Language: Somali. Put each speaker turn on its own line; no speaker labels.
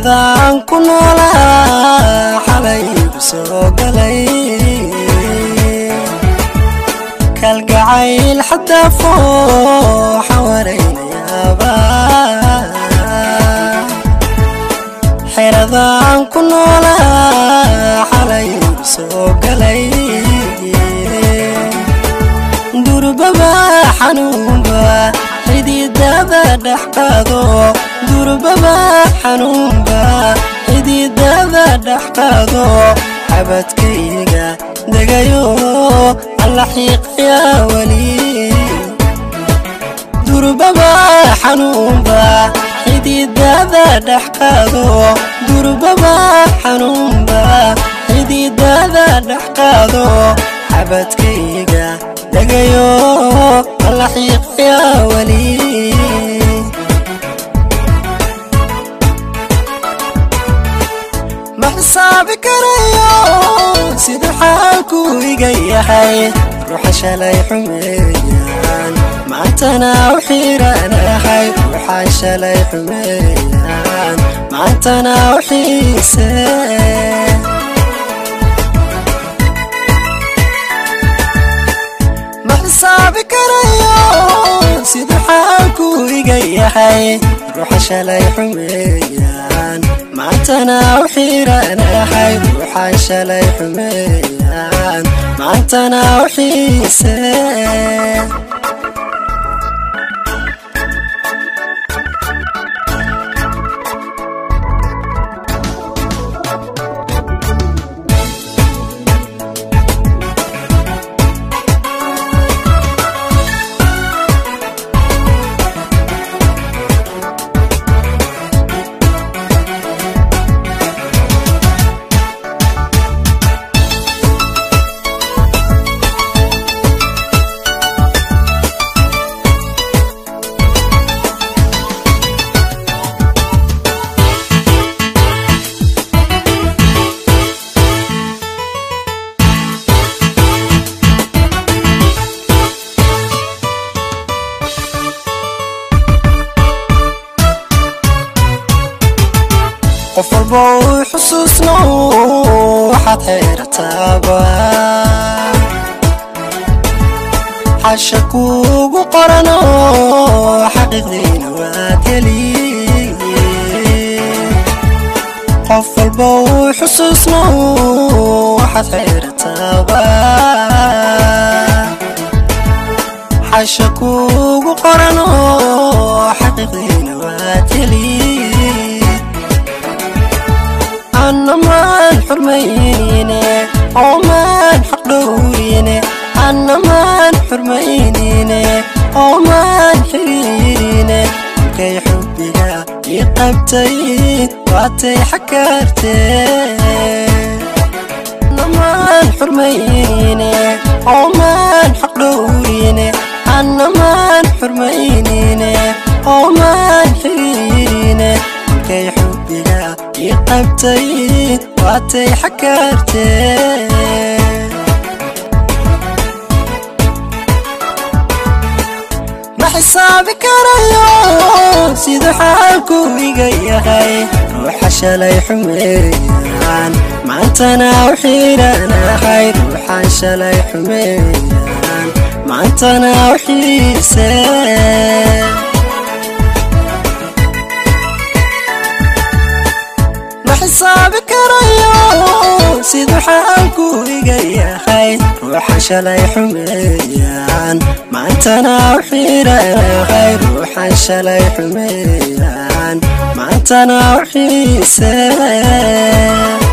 xeradaan ku noolaa xalay igu soo galay kalgacayl xataa fooxa waraynayaaba xeradaan ku noolaa xalay igu soo galay durbaba xanuunba xididada dhex qaado durbaba xanuunba xididada dhex qaado xabadkayga degayo alla xiiqayaa weli durbaba xanuunba xididada dhex qaado durbaba xanuunba xididada dhex qaado xabadkayga degayo alla xiiqayaa weli ma xisaabi karayo sida xaalku iga yahay ruuxa shalay xumeeyaan maantana u xiiranahay ruuxa shalay xumeeyaan maantana u xiise ma xisaabi karayo sida xaalku iga yahay ruuxa shalay xumeeyaan maantana u xiiranahay ruuxa shalay xumeeyaan maantana u xiise qof walba uu xusuusno waxaad xeerataaba xasha kuugu qorano xaqiiqdiina waad heli qof walba uu xusuusno waxaad xeerataaba xasha kuugu qorano xaqiiqdiina waad heli annamaan xurmaynine oomaan xaq dhowrine annamaan xurmaynine oomaan xiriirine kolkay xubbiga ii qabtay waatay xakaartee annamaan xurmaynine oomaan xaq dhowrine annamaan xurmaynine oomaan xiriirine kolkay xubbiga ii qabtay waatay xakaartee ma xisaabi karayo sida xaalku iga yahay ruuxa shalay xumeeyaan maantana u xiiranahay ruuxan shalay xumeeyaan maantana u xiise ma xisaabi karayo siduu xaalku iga yahay ruuxa shalay xumeeyaan maantana u xiiranahay ruuxan shalay xumeeyaan maantana u xiise